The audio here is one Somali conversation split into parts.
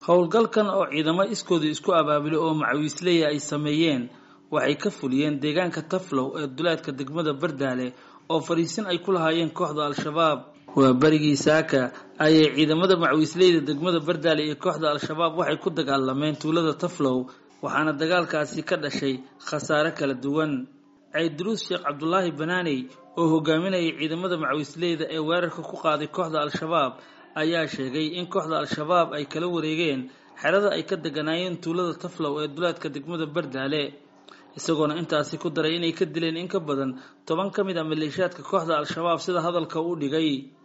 howlgalkan oo ciidamo iskooda isku abaabulay oo macawiisleya ay sameeyeen waxay ka fuliyeen deegaanka taflow ee duleedka degmada bardaale oo fadhiisin ay ku lahaayeen kooxda al-shabaab waa berigii saaka ayay ciidamada macawiisleyda degmada bardaale iyo kooxda al-shabaab waxay ku dagaalameen tuulada taflow waxaana dagaalkaasi ka dhashay khasaare kala duwan cayduruus sheekh cabdulaahi banaaney oo hogaaminayay ciidamada macawiisleyda ee weerarka ku qaaday kooxda al-shabaab ayaa sheegay in kooxda al-shabaab ay kala wareegeen xerada ay ka deganaayeen tuulada taflow ee duleedka degmada bardaale isagoona intaasi ku daray inay ka dileen in ka badan toban ka mid a maleeshiyaadka kooxda al-shabaab sida hadalka u dhigay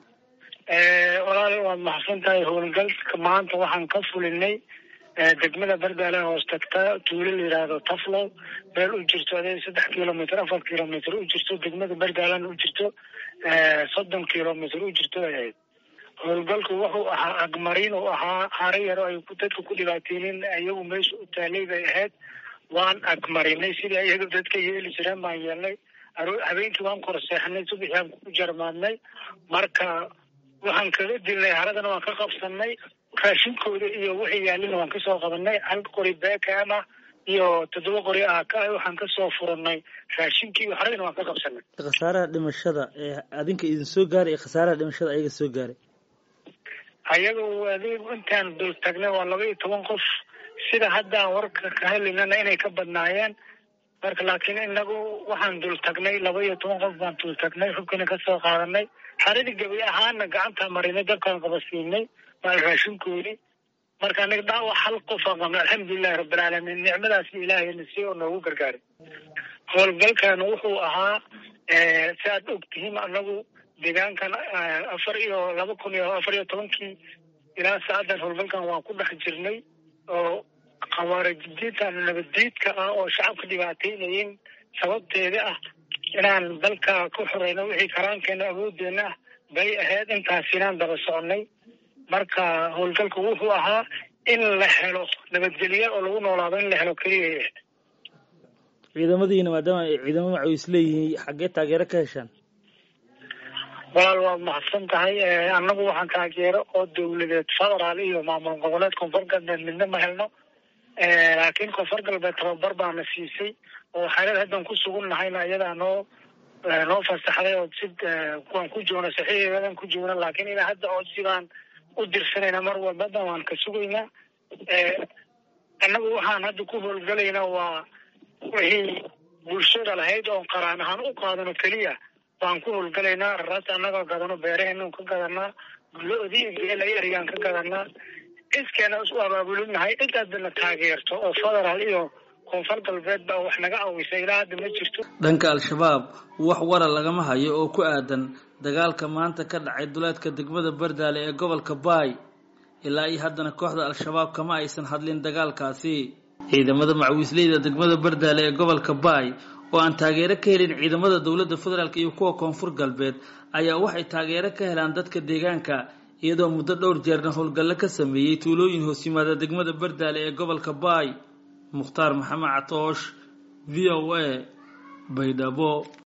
walaali waad maxsan tahay howlgalka maanta waxaan ka fulinay degmada bardaale hoos tagta tuulo la yidhaahdo taflow meel u jirto ade saddex kilomitr afar kilomitr u jirto degmada bardaalena u jirto soddon kilomitr u jirto ay ahayd howlgalku wuxuu ahaa agmarin uu ahaa hare yaro ay dadka ku dhibaateynin iyagu meesha u taalay bay ahayd waan agmarinay sidii iyaga dadka yeeli jireen baan yeelnay habeenkii waan korseexnay subaxii aan ku jarmaadnay marka waxaan kaga dilnay haradana waan ka qabsanay raashinkooda iyo wixii yaalina waan kasoo qabanay hal qori beekama iyo toddoba qori ah ka waxaan kasoo furanay raashinkii iyo haradana waan ka qabsanay khasaaraha dhimashada ee adinka idin soo gaaray iyo khasaaraha dhimashada ayaga soo gaaray ayaga adig intaan dul tagnay waa laba iyo toban qof sida haddaan warka ka helinana inay ka badnaayeen marka laakiin inagu waxaan dul tagnay laba iyo toban qof baan dul tagnay xubkina kasoo qaadanay xaradii gabi ahaana gacantaa marinay dabkaan qabasiinay maal raashinkoodii marka aniga dhaawac hal qofaan qabnay alxamdulilahi rabbilcaalamiin nicmadaasi ilaahayna si oo noogu gargaaray howlgalkan wuxuu ahaa si aad og tihiin anagu deegaankan afar iyo laba kun iyo afar iyo tobankii ilaa saacadan howlgalkan waan ku dhex jirnay oo khawaarijidiintan nabaddiidka ah oo shacabka dhibaateynayeen sababteeda ah inaan dalka ku xoreyno wixii karaankeena awoodeena ah bay ahayd intaas inaan daba soconay marka howlgalku wuxuu ahaa in la helo nabadgelyo oo lagu noolaado in la helo keliya ciidamadiina maadaama ay ciidamo macawiis leeyihiin xaggee taageero ka heshaan walaal waad mahadsan tahay annagu waxaan taageero oo dawladeed federaal iyo maamul goboleed koonfur galbeed midna ma helno laakiin koonfur galbeed tababar baana siisay oo xaalad haddan ku sugun nahayna iyadaa noo noo fasaxday oo si kuwaan ku joogna saxiixeedan ku joogna laakiin ilaa hadda oo sidaan u dirsanayna mar walbada waan ka sugaynaa annagu waxaan hadda ku howlgalaynaa waa wixii bulshada lahayd oon qaraan ahaan u qaadano keliya waan ku howlgalaynaa raraas annagoo gadano beeraheenan ka gadanaa lo-dii geelay erigaan ka gadanaa iskeena isu abaabulinahay cidaadana taageerto oo federaal iyo koonfur galbeed baa wax naga awisay ilaa hadda ma jirto dhanka al-shabaab wax wara lagama hayo oo ku aadan dagaalka maanta ka dhacay duleedka degmada bardaale ee gobolka baay ilaa iyo haddana kooxda al-shabaab kama aysan hadlin dagaalkaasi ciidamada macawiisleyda degmada bardaale ee gobolka baay oo aan taageero ka helin ciidamada dowladda federaalk iyo kuwa koonfur galbeed ayaa waxay taageero ka helaan dadka deegaanka iyadoo muddo dhowr jeerna howlgallo ka sameeyey tuulooyin hoos yimaada degmada bardaale ee gobolka baay mukhtaar maxamed catoosh v o a baydhabo